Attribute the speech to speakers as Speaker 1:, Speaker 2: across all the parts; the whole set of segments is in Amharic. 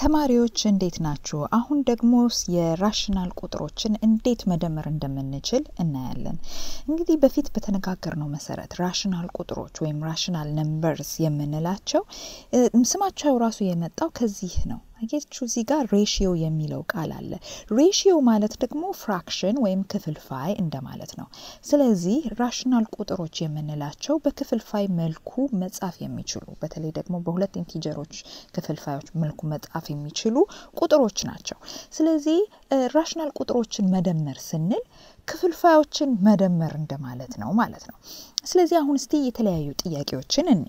Speaker 1: ተማሪዎች እንዴት ናችሁ? አሁን ደግሞ የራሽናል ቁጥሮችን እንዴት መደመር እንደምንችል እናያለን። እንግዲህ በፊት በተነጋገርነው መሰረት ራሽናል ቁጥሮች ወይም ራሽናል ነምበርስ የምንላቸው ስማቸው ራሱ የመጣው ከዚህ ነው። አያችሁ እዚህ ጋር ሬሽዮ የሚለው ቃል አለ። ሬሽዮ ማለት ደግሞ ፍራክሽን ወይም ክፍልፋይ እንደማለት ነው። ስለዚህ ራሽናል ቁጥሮች የምንላቸው በክፍልፋይ መልኩ መጻፍ የሚችሉ በተለይ ደግሞ በሁለት ኢንቲጀሮች ክፍልፋዮች መልኩ መጻፍ የሚችሉ ቁጥሮች ናቸው። ስለዚህ ራሽናል ቁጥሮችን መደመር ስንል ክፍልፋዮችን መደመር እንደማለት ነው ማለት ነው። ስለዚህ አሁን እስቲ የተለያዩ ጥያቄዎችን እኒ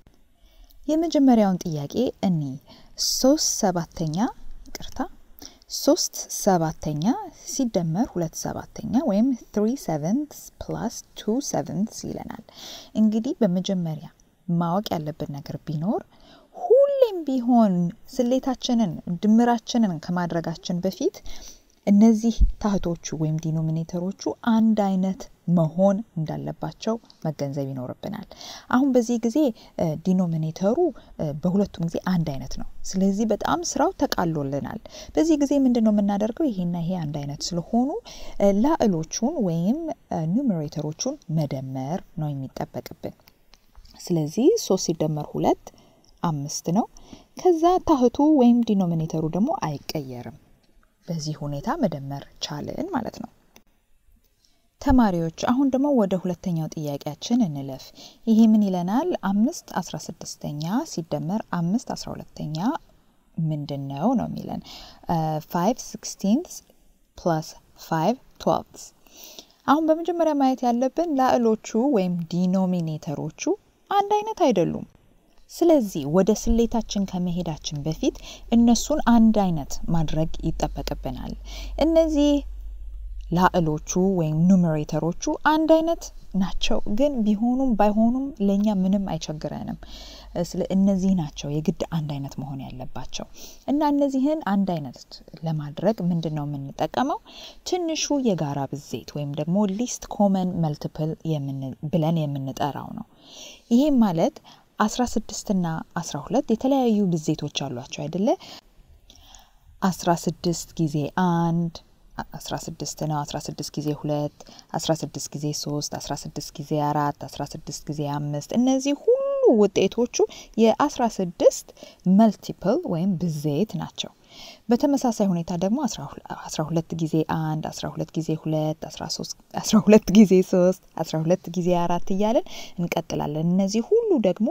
Speaker 1: የመጀመሪያውን ጥያቄ እኒ ሶስት ሰባተኛ ይቅርታ ሶስት ሰባተኛ ሲደመር ሁለት ሰባተኛ ወይም ትሪ ሰቨንት ፕላስ ቱ ሰቨንት ይለናል። እንግዲህ በመጀመሪያ ማወቅ ያለብን ነገር ቢኖር ሁሌም ቢሆን ስሌታችንን ድምራችንን ከማድረጋችን በፊት እነዚህ ታህቶቹ ወይም ዲኖሚኔተሮቹ አንድ አይነት መሆን እንዳለባቸው መገንዘብ ይኖርብናል። አሁን በዚህ ጊዜ ዲኖሚኔተሩ በሁለቱም ጊዜ አንድ አይነት ነው። ስለዚህ በጣም ስራው ተቃሎልናል። በዚህ ጊዜ ምንድን ነው የምናደርገው? ይሄና ይሄ አንድ አይነት ስለሆኑ ላዕሎቹን ወይም ኒውሜሬተሮቹን መደመር ነው የሚጠበቅብን። ስለዚህ ሶስት ሲደመር ሁለት አምስት ነው። ከዛ ታህቱ ወይም ዲኖሚኔተሩ ደግሞ አይቀየርም። በዚህ ሁኔታ መደመር ቻልን ማለት ነው። ተማሪዎች አሁን ደግሞ ወደ ሁለተኛው ጥያቄያችን እንለፍ። ይሄ ምን ይለናል? አምስት አስራ ስድስተኛ ሲደመር አምስት አስራ ሁለተኛ ምንድን ነው ነው የሚለን ፋይቭ ሲክስቲንት ፕላስ ፋይቭ ትዌልቭስ። አሁን በመጀመሪያ ማየት ያለብን ላዕሎቹ ወይም ዲኖሚኔተሮቹ አንድ አይነት አይደሉም። ስለዚህ ወደ ስሌታችን ከመሄዳችን በፊት እነሱን አንድ አይነት ማድረግ ይጠበቅብናል። እነዚህ ላዕሎቹ ወይም ኑሜሬተሮቹ አንድ አይነት ናቸው፣ ግን ቢሆኑም ባይሆኑም ለእኛ ምንም አይቸግረንም። ስለ እነዚህ ናቸው የግድ አንድ አይነት መሆን ያለባቸው እና እነዚህን አንድ አይነት ለማድረግ ምንድን ነው የምንጠቀመው? ትንሹ የጋራ ብዜት ወይም ደግሞ ሊስት ኮመን መልቲፕል ብለን የምንጠራው ነው። ይሄም ማለት አስራ ስድስት ና አስራ ሁለት የተለያዩ ብዜቶች አሏቸው አይደለ? አስራ ስድስት ጊዜ አንድ አስራ ስድስት ነው። አስራ ስድስት ጊዜ ሁለት አስራ ስድስት ጊዜ ሶስት አስራ ስድስት ጊዜ አራት አስራ ስድስት ጊዜ አምስት እነዚህ ሁሉ ውጤቶቹ የአስራ ስድስት መልቲፕል ወይም ብዜት ናቸው። በተመሳሳይ ሁኔታ ደግሞ አስራ ሁለት ጊዜ አንድ አስራ ሁለት ጊዜ ሁለት አስራ ሁለት ጊዜ ሶስት አስራ ሁለት ጊዜ አራት እያለን እንቀጥላለን። እነዚህ ሁሉ ደግሞ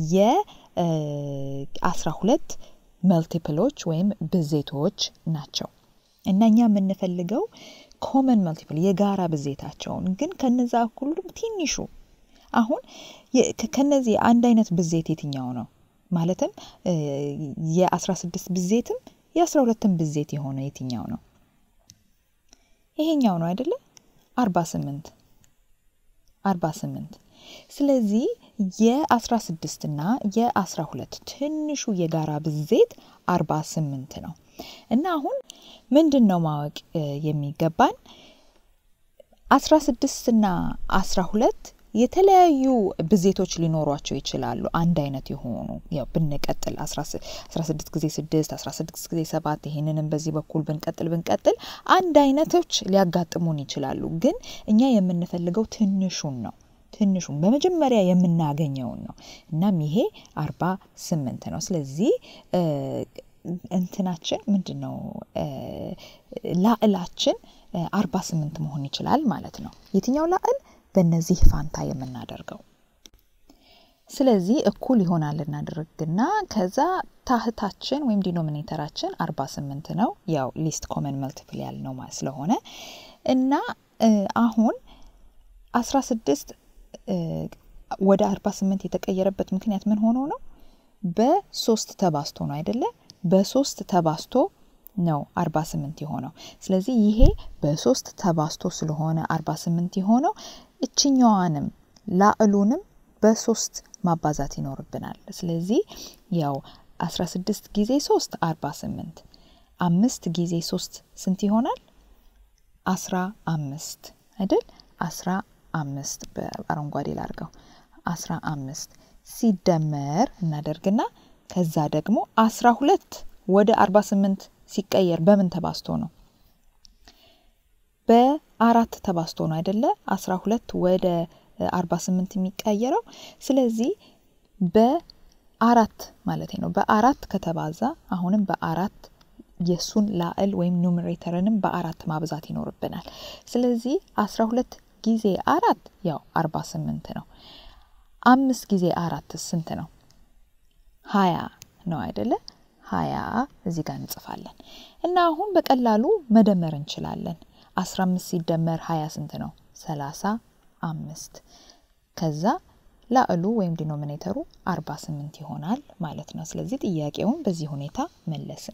Speaker 1: የአስራ ሁለት መልቲፕሎች ወይም ብዜቶች ናቸው እና እኛ የምንፈልገው ኮመን መልቲፕል የጋራ ብዜታቸውን ግን ከነዛ ሁሉም ትንሹ አሁን ከነዚህ አንድ አይነት ብዜት የትኛው ነው? ማለትም የአስራ ስድስት ብዜትም የአስራ ሁለትም ብዜት የሆነ የትኛው ነው? ይሄኛው ነው አይደለ? አርባ ስምንት አርባ ስምንት ስለዚህ የአስራ ስድስት ና የአስራ ሁለት ትንሹ የጋራ ብዜት አርባ ስምንት ነው እና አሁን ምንድን ነው ማወቅ የሚገባን አስራ ስድስት ና አስራ ሁለት የተለያዩ ብዜቶች ሊኖሯቸው ይችላሉ። አንድ አይነት የሆኑ ያው ብንቀጥል አስራ ስድስት ጊዜ ስድስት አስራ ስድስት ጊዜ ሰባት ይሄንንም በዚህ በኩል ብንቀጥል ብንቀጥል አንድ አይነቶች ሊያጋጥሙን ይችላሉ። ግን እኛ የምንፈልገው ትንሹን ነው ትንሹን በመጀመሪያ የምናገኘውን ነው። እናም ይሄ አርባ ስምንት ነው። ስለዚህ እንትናችን ምንድን ነው ላዕላችን አርባ ስምንት መሆን ይችላል ማለት ነው። የትኛው ላዕል በእነዚህ ፋንታ የምናደርገው። ስለዚህ እኩል ይሆናል እናደርግና ከዛ ታህታችን ወይም ዲኖሚኔተራችን አርባ ስምንት ነው። ያው ሊስት ኮመን መልቲፕል ያልነው ስለሆነ እና አሁን አስራ ስድስት ወደ አርባ ስምንት የተቀየረበት ምክንያት ምን ሆኖ ነው? በሶስት ተባስቶ ነው አይደለ? በሶስት ተባስቶ ነው አርባ ስምንት የሆነው። ስለዚህ ይሄ በሶስት ተባስቶ ስለሆነ አርባ ስምንት የሆነው እችኛዋንም ላዕሉንም በሶስት ማባዛት ይኖርብናል። ስለዚህ ያው አስራ ስድስት ጊዜ ሶስት አርባ ስምንት አምስት ጊዜ ሶስት ስንት ይሆናል? አስራ አምስት አይደል? አስራ አምስት በአረንጓዴ ላርገው አስራ አምስት ሲደመር እናደርግና ከዛ ደግሞ አስራ ሁለት ወደ 48 ሲቀየር በምን ተባዝቶ ነው? በአራት ተባዝቶ ነው አይደለ? 12 ወደ 48 የሚቀየረው። ስለዚህ በአራት ማለት ነው። በአራት ከተባዛ አሁንም በአራት የእሱን ላዕል ወይም ኑሜሬተርንም በአራት ማብዛት ይኖርብናል። ስለዚህ 12 ጊዜ አራት ያው 48 ነው። አምስት ጊዜ አራት ስንት ነው? ሀያ ነው አይደለ? ሀያ እዚህ ጋር እንጽፋለን እና አሁን በቀላሉ መደመር እንችላለን። 15 ሲደመር 20 ስንት ነው? 35 ከዛ ላዕሉ ወይም ዲኖሚኔተሩ 48 ይሆናል ማለት ነው። ስለዚህ ጥያቄውን በዚህ ሁኔታ መለስን።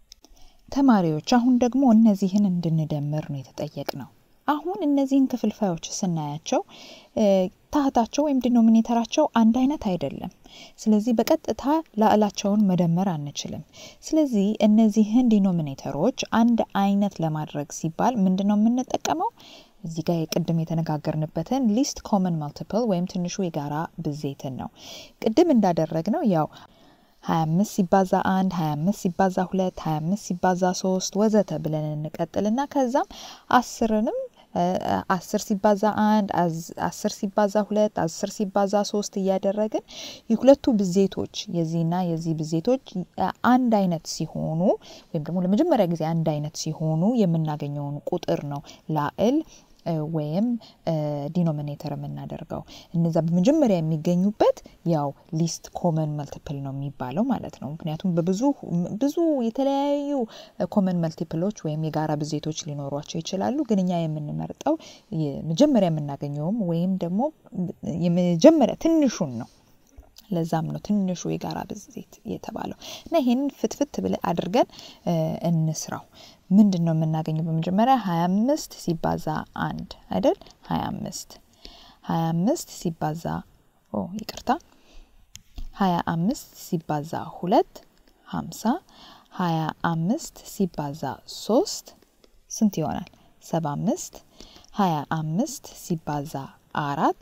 Speaker 1: ተማሪዎች አሁን ደግሞ እነዚህን እንድንደምር ነው የተጠየቅ ነው። አሁን እነዚህን ክፍልፋዮች ስናያቸው ታህታቸው ወይም ዲኖሚኔተራቸው አንድ አይነት አይደለም። ስለዚህ በቀጥታ ላዕላቸውን መደመር አንችልም። ስለዚህ እነዚህን ዲኖሚኔተሮች አንድ አይነት ለማድረግ ሲባል ምንድን ነው የምንጠቀመው? እዚህ ጋር የቅድም የተነጋገርንበትን ሊስት ኮመን ማልቲፕል ወይም ትንሹ የጋራ ብዜትን ነው። ቅድም እንዳደረግ ነው ያው 25 ሲባዛ 1 25 ሲባዛ 2 25 ሲባዛ 3 ወዘተ ብለን እንቀጥልና ከዛም አስርንም አስር ሲባዛ አንድ አስር ሲባዛ ሁለት አስር ሲባዛ ሶስት እያደረግን የሁለቱ ብዜቶች የዚህና የዚህ ብዜቶች አንድ አይነት ሲሆኑ ወይም ደግሞ ለመጀመሪያ ጊዜ አንድ አይነት ሲሆኑ የምናገኘውን ቁጥር ነው ላዕል ወይም ዲኖሚኔተር የምናደርገው እነዛ በመጀመሪያ የሚገኙበት ያው ሊስት ኮመን መልቲፕል ነው የሚባለው ማለት ነው። ምክንያቱም በብዙ ብዙ የተለያዩ ኮመን መልቲፕሎች ወይም የጋራ ብዜቶች ሊኖሯቸው ይችላሉ። ግን እኛ የምንመርጠው መጀመሪያ የምናገኘውም ወይም ደግሞ የመጀመሪያ ትንሹን ነው። ለዛም ነው ትንሹ የጋራ ብዜት የተባለው እና ይሄንን ፍትፍት ብለ አድርገን እንስራው። ምንድን ነው የምናገኘው? በመጀመሪያ ሀያ አምስት ሲባዛ አንድ አይደል? ሀያ አምስት ሀያ አምስት ሲባዛ ኦ ይቅርታ፣ ሀያ አምስት ሲባዛ ሁለት ሀምሳ ሀያ አምስት ሲባዛ ሶስት ስንት ይሆናል? ሰባ አምስት ሀያ አምስት ሲባዛ አራት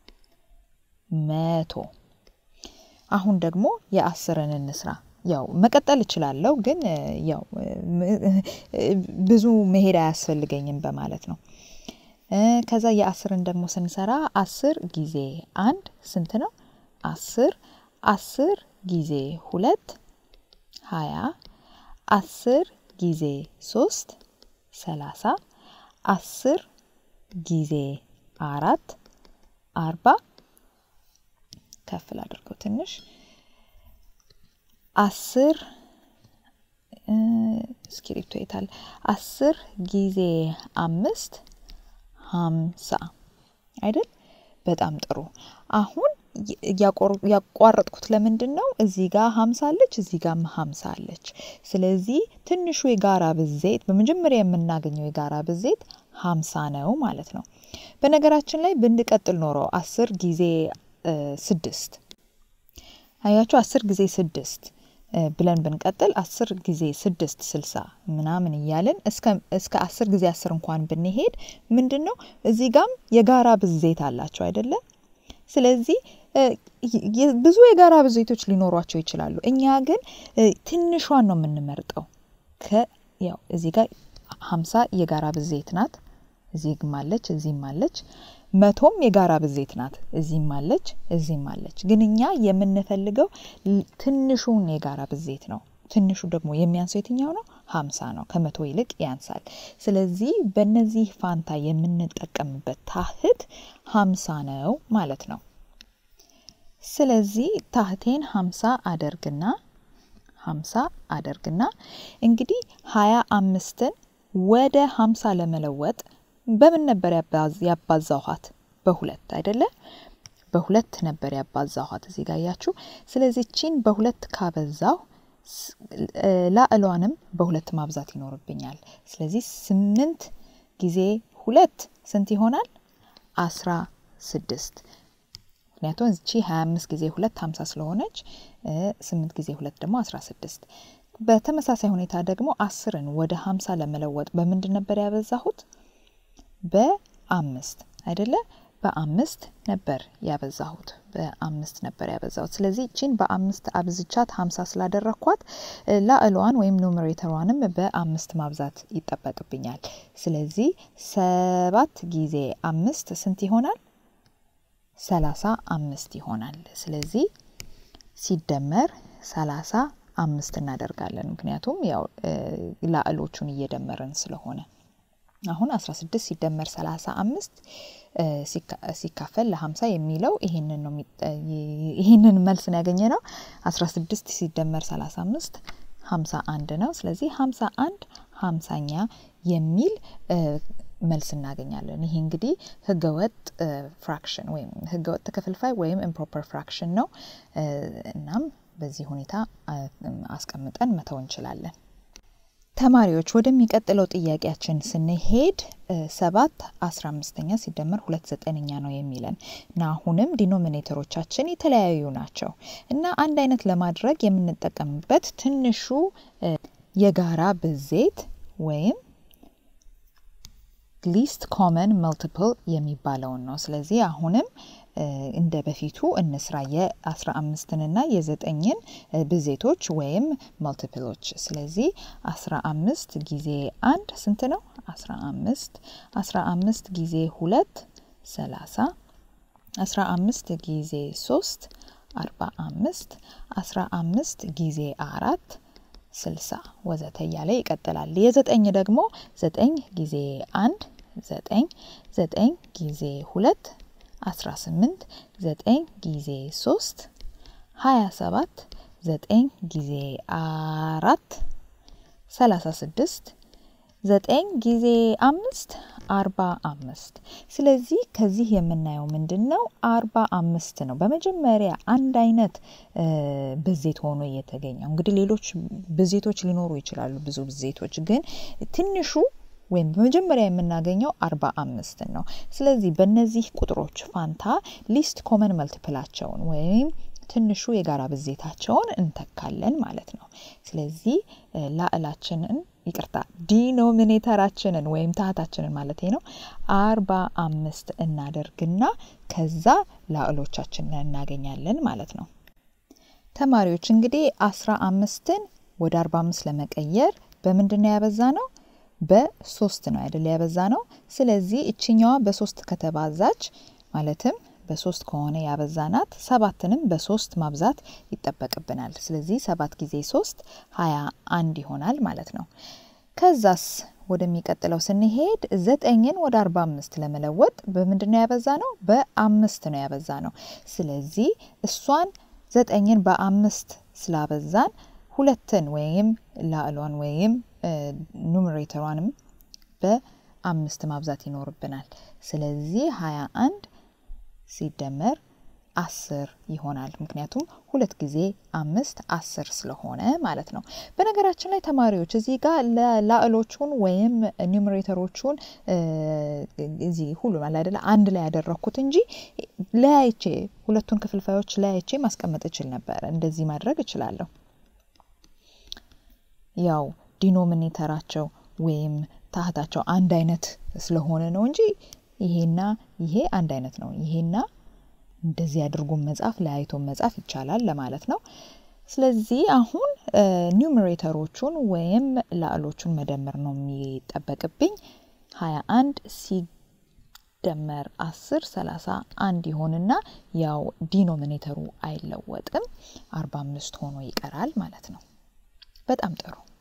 Speaker 1: መቶ አሁን ደግሞ የአስርን እንስራ። ያው መቀጠል እችላለሁ ግን ያው ብዙ መሄድ አያስፈልገኝም በማለት ነው። ከዛ የአስርን ደግሞ ስንሰራ አስር ጊዜ አንድ ስንት ነው? አስር አስር ጊዜ ሁለት ሀያ አስር ጊዜ ሶስት ሰላሳ አስር ጊዜ አራት አርባ ከፍ ላድርገው ትንሽ አስር እስክሪፕቶ የታል? አስር ጊዜ አምስት ሀምሳ አይደል? በጣም ጥሩ። አሁን ያቋረጥኩት ለምንድን ነው? እዚህ ጋር ሀምሳ አለች፣ እዚህ ጋር ሀምሳ አለች። ስለዚህ ትንሹ የጋራ ብዜት በመጀመሪያ የምናገኘው የጋራ ብዜት ሀምሳ ነው ማለት ነው። በነገራችን ላይ ብንቀጥል ኖሮ አስር ጊዜ ስድስት አያችሁ፣ አስር ጊዜ ስድስት ብለን ብንቀጥል አስር ጊዜ ስድስት ስልሳ ምናምን እያልን እስከ አስር ጊዜ አስር እንኳን ብንሄድ ምንድን ነው እዚህ ጋም የጋራ ብዜት አላቸው አይደለም። ስለዚህ ብዙ የጋራ ብዜቶች ሊኖሯቸው ይችላሉ። እኛ ግን ትንሿን ነው የምንመርጠው። ያው እዚህ ጋር ሀምሳ የጋራ ብዜት ናት። እዚህም አለች፣ እዚህም አለች። መቶም የጋራ ብዜት ናት። እዚህም አለች፣ እዚህም አለች። ግን እኛ የምንፈልገው ትንሹን የጋራ ብዜት ነው። ትንሹ ደግሞ የሚያንሰው የትኛው ነው? ሀምሳ ነው። ከመቶ ይልቅ ያንሳል። ስለዚህ በእነዚህ ፋንታ የምንጠቀምበት ታህት ሀምሳ ነው ማለት ነው። ስለዚህ ታህቴን ሀምሳ አደርግና ሀምሳ አደርግና እንግዲህ ሀያ አምስትን ወደ ሀምሳ ለመለወጥ በምን ነበር ያባዛኋት? በሁለት አይደለ? በሁለት ነበር ያባዛኋት እዚህ ጋር ያችሁ። ስለዚህ ቺን በሁለት ካበዛሁ ላዕሏንም በሁለት ማብዛት ይኖርብኛል። ስለዚህ ስምንት ጊዜ ሁለት ስንት ይሆናል? አስራ ስድስት ምክንያቱም እቺ ሀያ አምስት ጊዜ ሁለት ሀምሳ ስለሆነች ስምንት ጊዜ ሁለት ደግሞ አስራ ስድስት በተመሳሳይ ሁኔታ ደግሞ አስርን ወደ ሀምሳ ለመለወጥ በምንድን ነበር ያበዛሁት? በአምስት አይደለ? በአምስት ነበር ያበዛሁት በአምስት ነበር ያበዛሁት። ስለዚህ እቺን በአምስት አብዝቻት ሀምሳ ስላደረግኳት ላዕሏን ወይም ኑሜሬተሯንም በአምስት ማብዛት ይጠበቅብኛል። ስለዚህ ሰባት ጊዜ አምስት ስንት ይሆናል? ሰላሳ አምስት ይሆናል። ስለዚህ ሲደመር ሰላሳ አምስት እናደርጋለን። ምክንያቱም ያው ላዕሎቹን እየደመርን ስለሆነ አሁን 16 ሲደመር 35 ሲካፈል ለ50 የሚለው ይሄንን ነው ይሄንን መልስ ነው ያገኘ ነው። 16 ሲደመር 35 51 ነው። ስለዚህ 51 50ኛ የሚል መልስ እናገኛለን። ይሄ እንግዲህ ህገወጥ ፍራክሽን ወይም ህገወጥ ክፍልፋይ ወይም ኢምፕሮፐር ፍራክሽን ነው። እናም በዚህ ሁኔታ አስቀምጠን መተው እንችላለን። ተማሪዎች ወደሚቀጥለው ጥያቄያችን ስንሄድ ሰባት አስራ አምስተኛ ሲደመር ሁለት ዘጠነኛ ነው የሚለን እና አሁንም ዲኖሚኔተሮቻችን የተለያዩ ናቸው እና አንድ አይነት ለማድረግ የምንጠቀምበት ትንሹ የጋራ ብዜት ወይም ሊስት ኮመን መልቲፕል የሚባለውን ነው። ስለዚህ አሁንም እንደ በፊቱ እንስራ የአስራ አምስትንና የዘጠኝን ብዜቶች ወይም መልቲፕሎች። ስለዚህ አስራ አምስት ጊዜ አንድ ስንት ነው? አስራ አምስት አስራ አምስት ጊዜ ሁለት ሰላሳ አስራ አምስት ጊዜ ሶስት አርባ አምስት አስራ አምስት ጊዜ አራት ስልሳ ወዘተ እያለ ይቀጥላል። የዘጠኝ ደግሞ ዘጠኝ ጊዜ አንድ ዘጠኝ ዘጠኝ ጊዜ ሁለት 18 9 ጊዜ 3 27 9 ጊዜ 4 36 9 ጊዜ 5 45 ስለዚህ ከዚህ የምናየው ምንድን ነው? አርባ አምስት ነው። በመጀመሪያ አንድ አይነት ብዜት ሆኖ የተገኘው እንግዲህ ሌሎች ብዜቶች ሊኖሩ ይችላሉ። ብዙ ብዜቶች ግን ትንሹ ወይም በመጀመሪያ የምናገኘው አርባ አምስትን ነው። ስለዚህ በእነዚህ ቁጥሮች ፋንታ ሊስት ኮመን መልቲፕላቸውን ወይም ትንሹ የጋራ ብዜታቸውን እንተካለን ማለት ነው። ስለዚህ ላዕላችንን ይቅርታ ዲኖሚኔተራችንን ወይም ታህታችንን ማለት ነው አርባ አምስት እናደርግና ከዛ ላዕሎቻችንን እናገኛለን ማለት ነው። ተማሪዎች እንግዲህ አስራ አምስትን ወደ አርባ አምስት ለመቀየር በምንድን ነው ያበዛ ነው? በሶስት ነው አይደል ያበዛ ነው። ስለዚህ እችኛዋ በሶስት ከተባዛች ማለትም በሶስት ከሆነ ያበዛናት ሰባትንም በሶስት ማብዛት ይጠበቅብናል። ስለዚህ ሰባት ጊዜ ሶስት ሀያ አንድ ይሆናል ማለት ነው። ከዛስ ወደሚቀጥለው ስንሄድ ዘጠኝን ወደ አርባ አምስት ለመለወጥ በምንድን ነው ያበዛ ነው? በአምስት ነው ያበዛ ነው። ስለዚህ እሷን ዘጠኝን በአምስት ስላበዛን ሁለትን ወይም ላዕሏን ወይም ኑሜሬተሯንም በአምስት ማብዛት ይኖርብናል። ስለዚህ ሀያ አንድ ሲደመር አስር ይሆናል። ምክንያቱም ሁለት ጊዜ አምስት አስር ስለሆነ ማለት ነው። በነገራችን ላይ ተማሪዎች እዚህ ጋር ላዕሎቹን ወይም ኒውሜሬተሮቹን እዚህ ሁሉም አለ አይደለ አንድ ላይ ያደረግኩት እንጂ ለያይቼ ሁለቱን ክፍልፋዮች ለያይቼ ማስቀመጥ እችል ነበር። እንደዚህ ማድረግ እችላለሁ። ያው ዲኖሚኔተራቸው ወይም ታህታቸው አንድ አይነት ስለሆነ ነው እንጂ ይሄና ይሄ አንድ አይነት ነው። ይሄና እንደዚህ አድርጎ መጻፍ ለያይቶ መጻፍ ይቻላል ለማለት ነው። ስለዚህ አሁን ኒውሜሬተሮቹን ወይም ላዕሎቹን መደመር ነው የሚጠበቅብኝ። ሀያ አንድ ሲደመር አስር ሰላሳ አንድ ይሆንና ያው ዲኖሚኔተሩ አይለወጥም፣ አርባ አምስት ሆኖ ይቀራል ማለት ነው። በጣም ጥሩ